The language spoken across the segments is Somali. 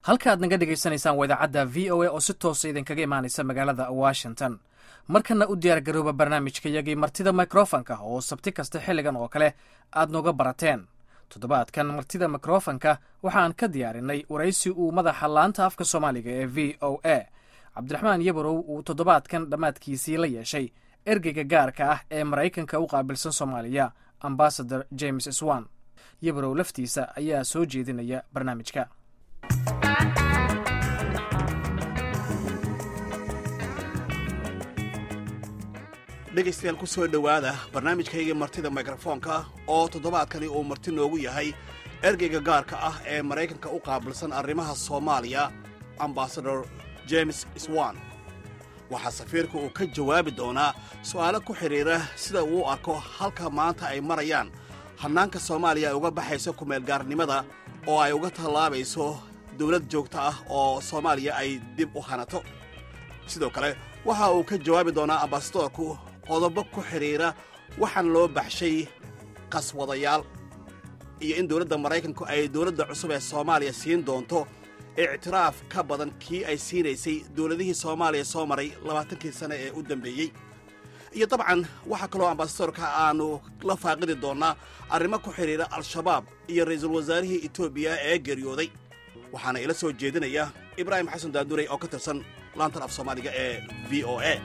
halka aad naga dhegaysanaysaan waa idaacadda v o a oo si toosa idinkaga imaanaysa magaalada washington markana u diyaar garooba barnaamijka yagii martida mikrofonka oo sabti kasta xilligan oo kale aad nooga barateen toddobaadkan martida mikrofonka waxaan ka diyaarinay waraysi uu madaxa laanta afka soomaaliga ee v o a cabdiraxmaan yabarow uu toddobaadkan dhammaadkiisii la yeeshay ergeyga gaarka ah ee maraykanka u qaabilsan soomaaliya ambasador james swan yabarow laftiisa ayaa soo jeedinaya barnaamijka dhegaystayaal ku soo dhowaada barnaamijkaygii martida mikrofoonka oo toddobaadkani uu marti noogu yahay ergeyga gaarka ah ee maraykanka u qaabilsan arrimaha soomaaliya ambasador james swan waxaa safiirka uu ka jawaabi doonaa su'aalo ku xidhiira sida uu u arko halka maanta ay marayaan hannaanka soomaaliya ay uga baxayso kumeelgaarnimada oo ay uga tallaabayso dawlad joogta ah oo soomaaliya ay dib u hanato sidoo kale waxa uu ka jawaabi doonaa ambasadorku qodobo ku xidhiira waxaan loo baxshay qaswadayaal iyo in dawladda maraykanku ay dawladda cusub ee soomaaliya siin doonto ictiraaf ka badan kii ay siinaysay dawladihii soomaaliya soo maray labaatankii sane ee u dambeeyey iyo dabcan waxaa kaloo ambasadorka aannu la faaqidi doonnaa arrimo ku xidhiira al-shabaab iyo ra'iisul wasaarihii etoobiya ee geeriyooday waxaana ila soo jeedinaya ibraahim xasan daanduray oo ka tirsan laantan af soomaaliga ee v o a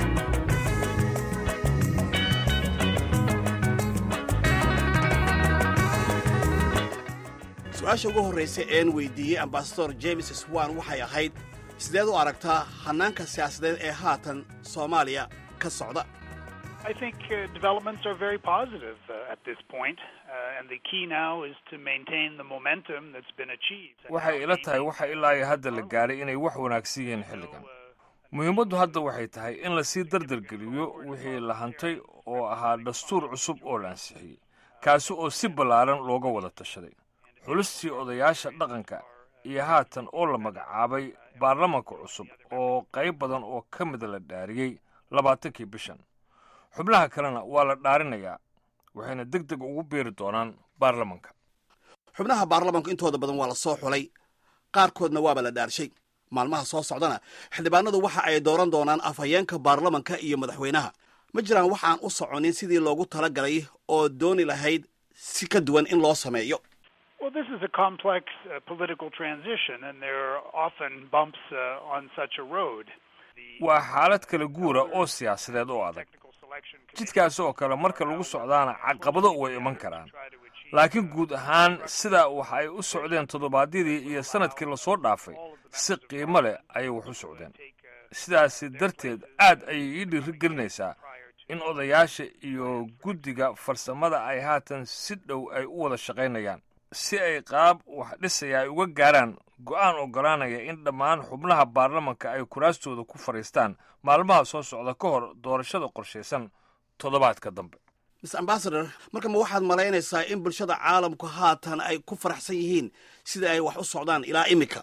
su-aasha ugu horraysa een weyddiiyey ambasador james swan waxay ahayd sideed u aragtaa hannaanka siyaasadeed ee haatan soomaaliya ka socda I think uh, developments are very positive uh, at this point, uh, and the key now is to maintain the momentum that's been achieved. waxay ila tahay waxa ilaa iyo hadda la gaadhay inay wax wanaagsan yihiin xilligan muhiimaddu hadda waxay tahay in lasii dardargeliyo wixii la hantay oo ahaa dastuur cusub oo la ansixiyey kaasi oo si ballaaran looga wada tashaday xulistii odayaasha dhaqanka iyo haatan oo la magacaabay baarlamanka cusub oo qayb badan oo ka mida la dhaariyey labaatankii bishan xubnaha kalena waa la dhaarinayaa waxayna deg deg ugu biiri doonaan baarlamanka xubnaha baarlamanku intooda badan waa la soo xulay qaarkoodna waaba la dhaarshay maalmaha soo socdana xildhibaanadu waxa ay dooran doonaan afhayeenka baarlamanka iyo madaxweynaha ma jiraan wax aan u soconin sidii loogu tala galay oo dooni lahayd si ka duwan in loo sameeyo Well, this is a complex uh, political transition, and there are often bumps uh, on such a road. waa xaalad kala guura oo siyaasadeed oo adag jidkaas oo kale marka lagu socdaana caqabado way iman karaan laakiin guud ahaan sidaa waxa ay u socdeen toddobaadyadii iyo sannadkii lasoo dhaafay si qiimo leh ayay wax u socdeen sidaasi darteed aad ayay ii dhiiri gelinaysaa in odayaasha iyo guddiga farsamada ay haatan si dhow ay u wada shaqaynayaan si ay qaab wax dhisaya ay uga gaaraan go'aan oggolaanaya in dhammaan xubnaha baarlamanka ay kuraastooda ku fadhiistaan maalmaha soo socda ka hor doorashada qorshaysan toddobaadka dambe mis ambasador marka ma waxaad malaynaysaa in bulshada caalamku haatan ay ku faraxsan yihiin sida ay wax u socdaan ilaa iminka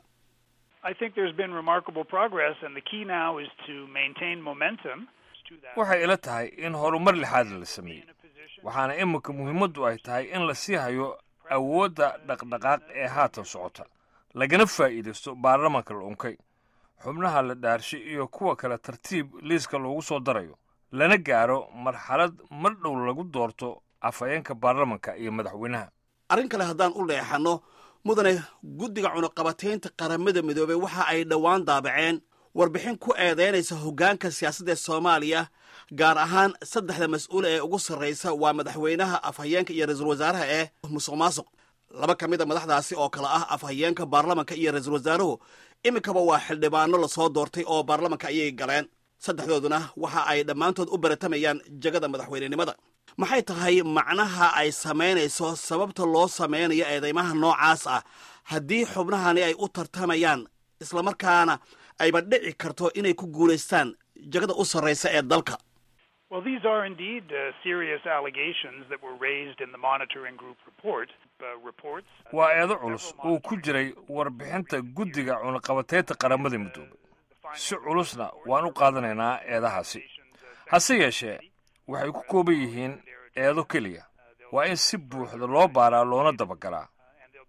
I think there's been remarkable progress, and the key now is to maintain momentum. to that. waxay ila tahay in horumar lixaad la sameeyey waxaana iminka muhiimaddu ay tahay in la sii hayo awoodda dhaqdhaqaaq ee haatan socota lagana faa'iidaysto baarlamanka la unkay xubnaha la dhaarshay iyo kuwa kale tartiib liiska loogu soo darayo lana gaaro marxalad mar dhow lagu doorto afhayeenka baarlamanka iyo madaxweynaha arrin kale haddaan u leexanno mudane guddiga cunuqabataynta qaramada midoobey waxa ay dhowaan daabaceen warbixin ku eedaynaysa hoggaanka siyaasadda ee soomaaliya gaar ahaan saddexda mas-uul ee ugu sarraysa waa madaxweynaha afhayeenka iyo ra-iisul wasaaraha ee musuq maasuq laba ka mid a madaxdaasi oo kale ah afhayeenka baarlamanka iyo ra-iisul wasaaruhu iminkaba waa xildhibaano lasoo doortay oo baarlamanka ayay galeen saddexdooduna waxa ay dhammaantood u baratamayaan jegada madaxweynenimada maxay tahay macnaha ay samaynayso sababta loo samaynayo eedeymaha noocaas ah haddii xubnahani ay u tartamayaan islamarkaana ayba dhici karto inay ku guulaystaan jegada u sarraysa ee dalka Well, these are indeed uh, serious allegations that were raised in the monitoring group report. Uh, reports. waa eedo culus uu ku jiray warbixinta guddiga cunuqabataynta qaramada midoobay si culusna waan u qaadanaynaa eedahaasi hase yeeshee waxay ku kooban yihiin eedo keliya waa in si buuxda loo baaraa loona dabagalaa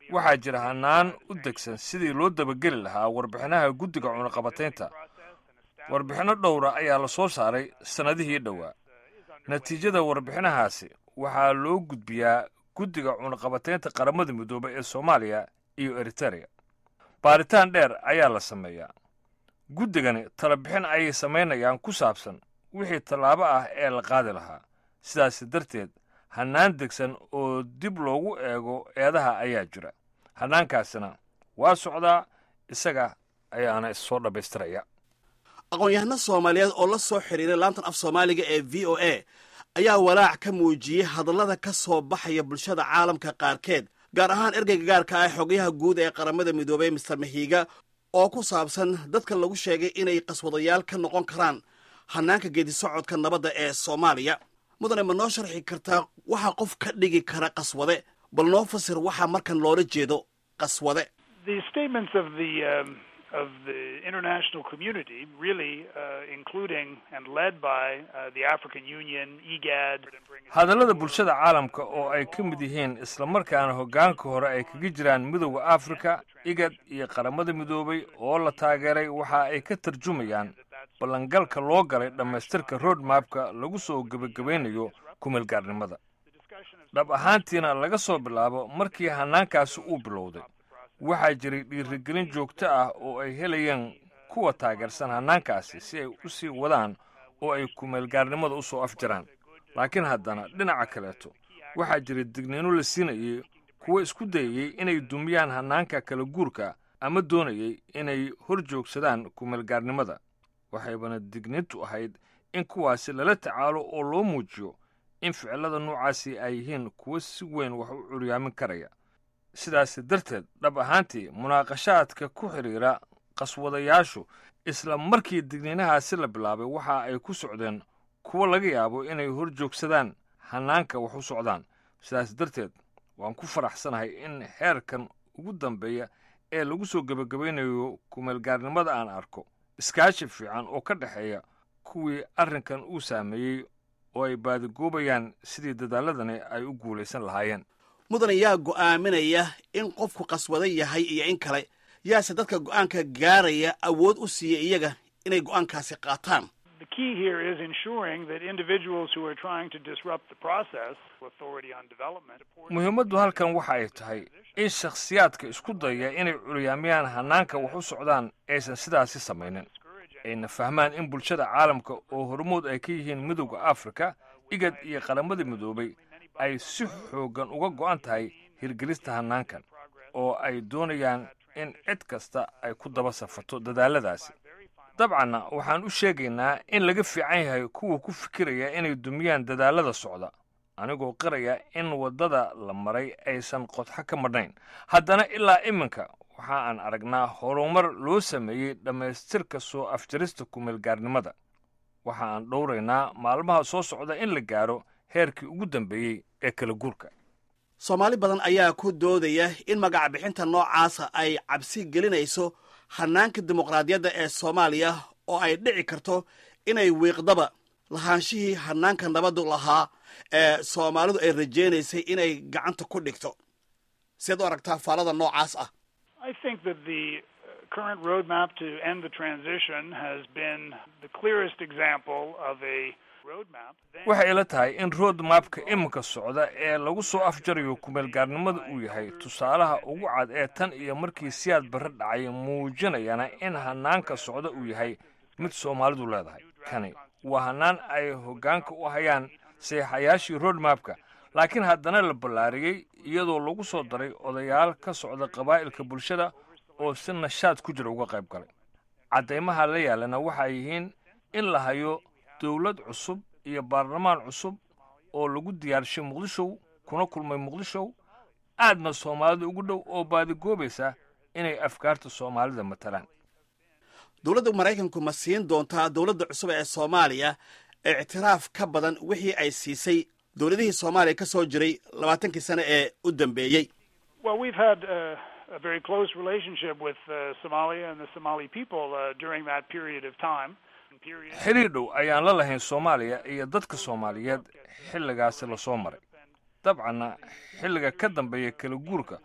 waxaa jira hannaan u degsan sidii loo dabageli lahaa warbixinaha guddiga cunaqabataynta warbixinno dhowra ayaa la soo saaray sannadihii dhowaa natiijada warbixinahaasi waxaa loo gudbiyaa guddiga cunaqabataynta qaramada midoobay ee soomaaliya iyo eritereya baaritaan dheer ayaa la sameeyaa guddigani talabixin ayay samaynayaan ku saabsan wixii tallaabo ah ee la qaadi lahaa sidaas darteed hannaan degsan oo dib loogu eego eedaha ayaa jira hannaankaasina waa socdaa isaga ayaana issoo dhammaystiraya aqoon-yahano soomaaliyeed oo la soo xidhiiray laantan af soomaaliga ee v o a ayaa walaac ka muujiyey hadallada ka soo baxaya bulshada caalamka qaarkeed gaar ahaan ergeyga gaarka ah xogayaha guud ee qaramada midoobey mister mahiiga oo ku saabsan dadka lagu sheegay inay qaswadayaal ka noqon karaan hannaanka geedisocodka nabadda ee soomaaliya mudane ma noo sharxi kartaa waxaa qof ka dhigi kara qaswade bal noo fasir waxaa markan loola jeedo qaswade The statements of the um, of the international community, really uh, including and led by uh, the African Union, IGAD. hadallada bulshada caalamka oo ay ka mid yihiin islamarkaana hoggaanka hore ay kaga jiraan midowda afrika igad iyo qaramada midoobay oo la taageeray waxa ay ka tarjumayaan ballangalka loo galay dhammaystirka roadmapka lagu soo gebagabaynayo kumeelgaarnimada dhab ahaantiina laga soo bilaabo markii hannaankaasi uu bilowday waxaa jiray dhiirigelin joogto ah oo ay helayeen kuwa taageersan hannaankaasi si ay u sii wadaan oo ay kumeelgaarnimada u soo afjaraan laakiin haddana dhinaca kaleeto waxaa jiray digniino la siinayay kuwa isku dayayey inay dumiyaan hannaanka kala guurka ama doonayay inay hor joogsadaan kumeelgaarnimada waxaybana digniintu ahayd in kuwaasi lala tacaalo oo loo muujiyo in ficillada noocaasi ay yihiin kuwo si weyn wax u curyaamin karaya sidaas darteed dhab ahaantii munaaqashaadka ku xidhiira qaswadayaashu isla markii digniinahaasi la bilaabay waxa ay ku socdeen kuwo laga yaabo inay hor joogsadaan hannaanka wax u socdaan sidaas darteed waan ku faraxsanahay in heerkan ugu dambeeya ee lagu soo gebagabaynayo kumeelgaarnimada aan arko iskaashi fiican oo ka dhexeeya kuwii arrinkan uu saameeyey oo ay baadigoobayaan sidii dadaaladani ay u guulaysan lahaayeen mudane yaa go'aaminaya in qofku qaswada yahay iyo in kale yaase dadka go'aanka gaaraya awood u siiya iyaga inay go'aankaasi qaataan The key here is ensuring that individuals who are trying to disrupt the process, authority on development, muhiimaddu halkan waxa ay tahay in shakhsiyaadka isku dayaya inay curyaamiyaan hannaanka wax u socdaan aysan sidaasi samaynin ayna fahmaan in bulshada caalamka oo hormood ay ka yihiin midowda afrika igad iyo qaramada midoobay ay si xooggan uga go'an tahay hirgelista hannaankan oo ay doonayaan in cid kasta ay ku daba safarto dadaalladaasi dabcanna waxaan u sheegaynaa in laga fiican yahay kuwa ku fikiraya inay dumiyaan dadaallada socda anigoo qiraya in waddada la maray aysan qodxo ka madhnayn haddana ilaa iminka waxa aan aragnaa horumar loo sameeyey dhammaystirka soo afjarista kumeelgaarnimada waxa aan dhowraynaa maalmaha soo socda in la gaaro heerkii ugu dambeeyey ee kala guurka soomaali badan ayaa ku doodaya in magac bixinta noocaasa ay cabsi gelinayso hannaanka dimuqraadiyadda ee soomaaliya oo ay dhici karto inay wiiqdaba lahaanshihii hannaanka nabaddu lahaa ee soomaalidu ay rajaynaysay inay gacanta ku dhigto siad u aragtaa faalada noocaas ah I think that the uh, current roadmap to end the transition has been the clearest example of a roadmap. Then waxay ila tahay in roadmapka iminka socda ee lagu soo afjarayo kumeelgaarnimada uu yahay tusaalaha ugu cad ee tan iyo markii siyaad barre dhacay muujinayana in hannaanka socda uu yahay mid soomaalidu leedahay kani waa hannaan ay hoggaanka u hayaan seexayaashii roadmapka laakiin haddana la ballaariyey iyadoo lagu soo daray odayaal ka socda qabaa'ilka bulshada oo si nashaad ku jira uga qayb galay caddaymaha la yaalana waxay yihiin in la hayo dowlad cusub iyo baarlamaan cusub oo lagu diyaarshay muqdishow kuna kulmay muqdishow aadna soomaalida ugu dhow oo baadigoobaysa inay afkaarta soomaalida matalaan dowladda maraykanku ma siin doontaa dowladda cusub ee soomaaliya ictiraaf ka badan wixii ay siisay dowladihii soomaaliya ka soo jiray labaatankii sane ee u dambeeyey Well, we've had uh, a very close relationship with uh, Somalia and the Somali people uh, during that period of time. Period. xidhiir dhow ayaan la lahayn soomaaliya iyo dadka soomaaliyeed xilligaasi lasoo maray dabcanna xilliga ka dambeeya kala guurka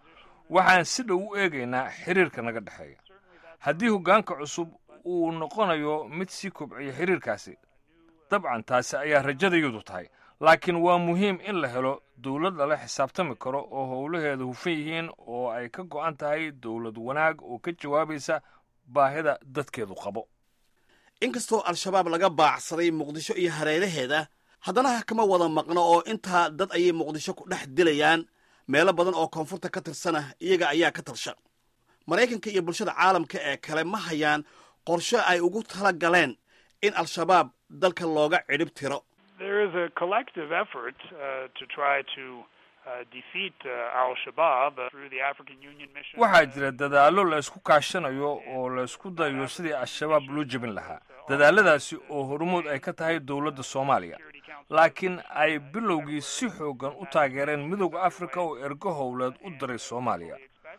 waxaan si dhow u eegaynaa xiriirka naga dhexeeya haddii hoggaanka cusub uu noqonayo mid sii kobciya xiriirkaasi dabcan taasi ayaa rajadayadu tahay laakiin waa muhiim in la helo dowlad lala xisaabtami karo oo howlaheeda hufan yihiin oo ay ka go'an tahay dowlad wanaag oo ka jawaabaysa baahida dadkeedu qabo inkastoo al-shabaab laga baacsaday muqdisho iyo hareeraheeda haddana kama wada maqno oo intaa dad ayay muqdisho ku dhex dilayaan meelo badan oo koonfurta ka tirsana iyaga ayaa ka tarsha maraykanka iyo bulshada caalamka ee kale ma hayaan qorshe ay ugu tala galeen in al-shabaab dalka looga cidhib tiro There is a collective effort uh, to try to uh, defeat uh, Al Shabaab uh, through the African Union mission. waxaa jira dadaallo la isku kaashanayo oo la isku dayo sidii al-shabaab loo jebin lahaa dadaalladaasi oo hormuud ay ka tahay dowladda soomaaliya laakiin ay bilowgii si xooggan u taageereen midowda afrika oo ergo howleed u diray soomaaliya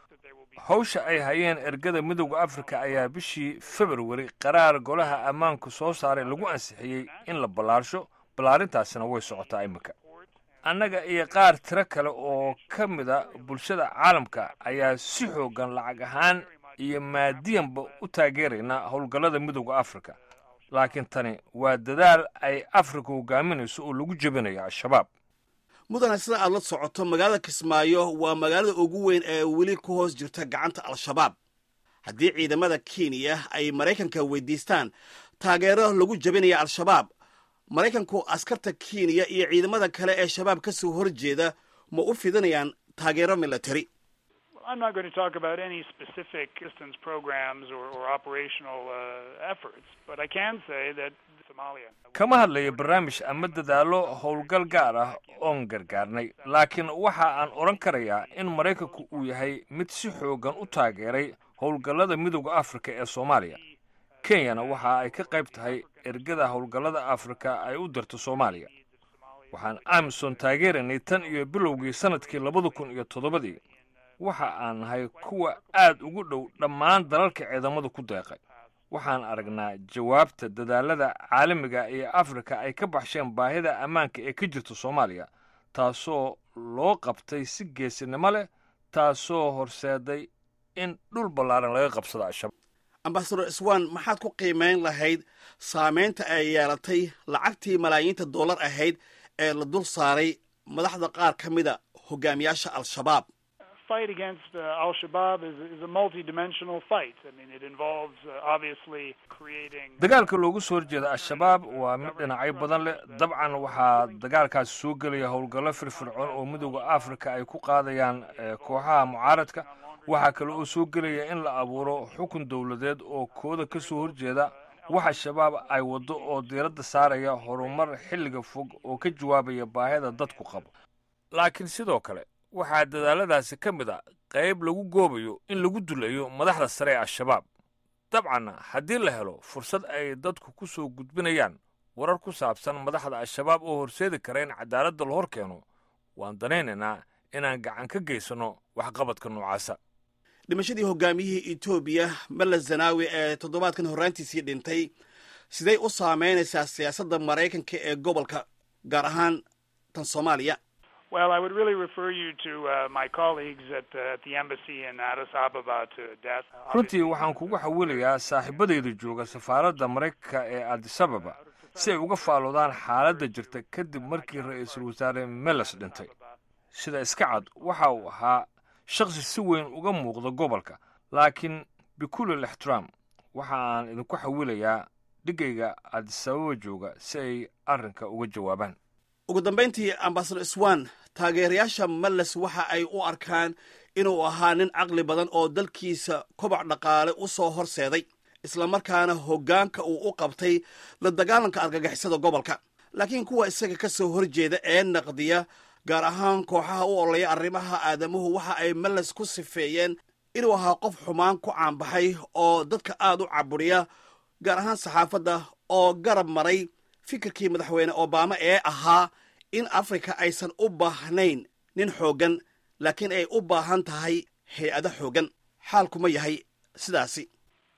hawsha ay hayeen ergada midowda afrika ayaa bishii februari qaraar golaha ammaanku soo saaray lagu ansixiyey in la ballaarsho ballaarintaasina way socotaa iminka annaga iyo qaar tiro kale oo ka mida bulshada caalamka ayaa si xooggan lacag ahaan iyo maadiyanba u taageeraynaa howlgallada midowda afrika laakiin tani waa dadaal ay afrika hogaaminayso oo lagu jebinayo al-shabaab mudane sida aad la socoto magaalada kismaayo waa magaalada ugu weyn ee weli ku hoos jirta gacanta al-shabaab haddii ciidamada kenya ay maraykanka weydiistaan taageero lagu jebinaya al-shabaab maraykanku askarta kenya iyo ciidamada kale ee shabaab ka soo horjeeda ma u fidinayaan taageero military I'm not going to talk about any specific assistance programs or, or operational uh, efforts, but I can say that Somalia. kama hadlayo barnaamij ama dadaallo howlgal gaar ah oon gargaarnay laakiin waxa aan odhan karayaa in maraykanku uu yahay mid si xooggan u taageeray howlgallada midowda afrika ee soomaaliya kenyana waxa ay ka qayb tahay ergada howlgallada afrika ay u dirto soomaaliya waxaan amisom taageeraynay tan iyo bilowgii sannadkii labada kun iyo toddobadii waxa aan nahay kuwa aad ugu dhow dhammaan dalalka ciidamadu ku deeqay waxaan aragnaa jawaabta dadaalada caalamiga ee afrika ay ka baxsheen baahida ammaanka ee ka jirta soomaaliya taasoo loo qabtay si geesinimo leh taasoo horseeday in dhul ballaaran laga qabsado al-shabaab ambasador iswan maxaad ku qiimayn lahayd saamaynta ay yeelatay lacagtii malaayiinta dollar ahayd ee la dul saaray madaxda qaar ka mida hogaamiyaasha al-shabaab fight against uh, Al Shabaab is, is a multi-dimensional fight. I mean, it involves uh, obviously creating. dagaalka loogu soo horjeeda al-shabaab waa mid dhinacyo badan leh dabcan waxaa dagaalkaasi soo gelaya howlgallo firfircoon oo midowda afrika ay ku qaadayaan eh, kooxaha mucaaradka waxaa kale oo soo gelaya in la abuuro xukun dowladeed oo kooda ka soo horjeeda waxa shabaab ay waddo oo diiradda saaraya horumar xilliga fog oo ka jawaabaya baahida dadku qabo laakiin sidoo kale waxaa dadaalladaasi ka mid a qayb lagu goobayo in lagu dulayo madaxda sare ee al-shabaab dabcanna haddii la helo fursad ay dadku ku soo gudbinayaan warar ku saabsan madaxda al-shabaab oo horseedi kara in cadaaladda la hor keeno waan danaynaynaa inaan gacan ka geysanno waxqabadka noocaasa dhimashadii hogaamiyihii etoobiya malla zanaawi ee toddobaadkan horraantiisii dhintay siday u saamaynaysaa siyaasadda maraykanka ee gobolka gaar ahaan tan soomaaliya Well, I would really refer you to uh, my colleagues at, uh, at the embassy in Addis Ababa to death. runtii waxaan kugu xawilayaa saaxiibadayda jooga safaaradda maraykanka ee adisababa si ay uga faalloodaan xaaladda jirta kadib markii ra-iisul wasaare meles dhintay sida iska cad waxa uu ahaa shakhsi si weyn uga muuqda gobolka laakiin bikulil ixtiraam waxa aan idinku xawilayaa dhigayga adisababa jooga si ay arrinka uga jawaabaan ugu dambayntii ambasador iswan taageerayaasha malles waxa ay u arkaan inuu ahaa nin caqli badan oo dalkiisa kobac dhaqaale u soo horseeday islamarkaana hoggaanka uu u qabtay la dagaalanka argagixisada gobolka laakiin kuwa isaga ka soo horjeeda ee naqdiya gaar ahaan kooxaha u ololaya arrimaha aadamuhu waxa ay malles ku sifeeyeen inuu ahaa qof xumaan ku caanbaxay oo dadka aad u caburiya gaar ahaan saxaafadda oo garab maray fikirkii madaxweyne obama ee ahaa in afrika aysan u baahnayn nin xooggan laakiin ay u baahan tahay hay-ado xooggan xaalkuma yahay sidaasi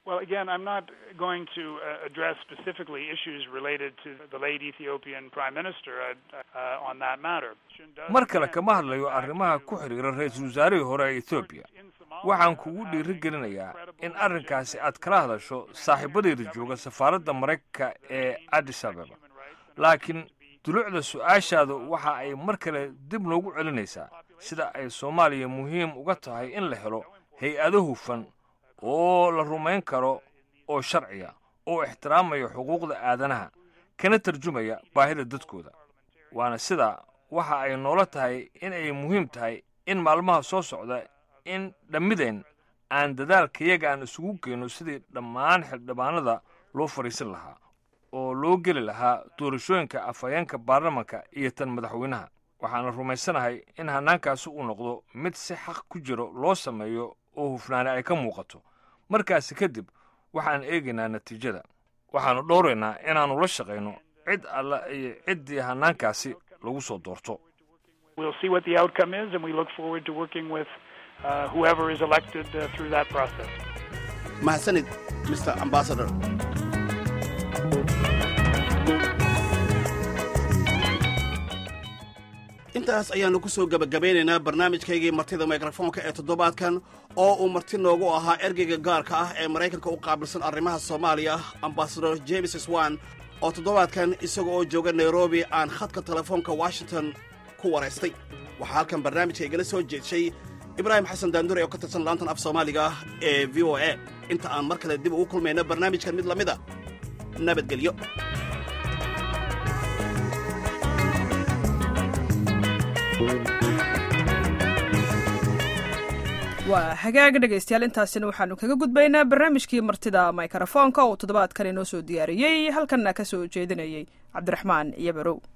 Well, again, I'm not going to uh, address specifically issues related to the late Ethiopian Prime Minister uh, on that matter. mar kale kama hadlayo arrimaha ku xidhiira ra-iisul wasaarihii hore ee ethoobiya waxaan kugu dhiiri gelinayaa in arrinkaasi aad kala hadasho saaxiibadayda jooga safaaradda maraykanka ee addis ababa laakiin dulucda su-aashaada waxa ay mar kale dib noogu celinaysaa sida ay soomaaliya muhiim uga tahay in la helo hay-ado hufan oo la rumayn karo oo sharciya oo ixtiraamaya xuquuqda aadanaha kana tarjumaya baahida dadkooda waana sidaa waxa ay noola tahay in ay muhiim tahay in maalmaha soo socda in dhammideen aan dadaalkayaga aan isugu geyno sidii dhammaan xildhibaanada loo fadhiisan lahaa oo loo geli lahaa doorashooyinka afhayeenka baarlamanka iyo tan madaxweynaha waxaana rumaysanahay in hannaankaasi uu noqdo mid si xaq ku jiro loo sameeyo oo hufnaani ay ka muuqato markaasi kadib waxaan eegaynaa natiijada waxaannu dhowraynaa inaannu la shaqayno cid alla iyo ciddii hannaankaasi lagu soo doorto We'll see what the outcome is, and we look forward to working with uh, whoever is elected uh, through that process. mahadsanid mr ambassador intaas ayaannu ku soo gebagabeynaynaa barnaamijkaygii martida mikrofoonka ee toddobaadkan oo uu marti noogu ahaa ergeyga gaarka ah ee maraykanka u qaabilsan arrimaha soomaaliya ambasador james swan oo toddobaadkan isaga oo jooga nairobi aan khadka telefoonka washington ku waraystay waxaa halkan barnaamijka igala soo jeedshay ibraahim xasan daandure oo ka tirsan laantan af soomaaliga ee v o a inta aan mar kale dib ugu kulmayno barnaamijkan mid la mid a nabadgelyo waa hagaag dhegaystayaal intaasina waxaanu kaga gudbaynaa barnaamijkii martida mikrofoonka oo toddobaadkan inoo soo diyaariyey halkanna ka soo jeedinayay cabdiraxmaan iyo barow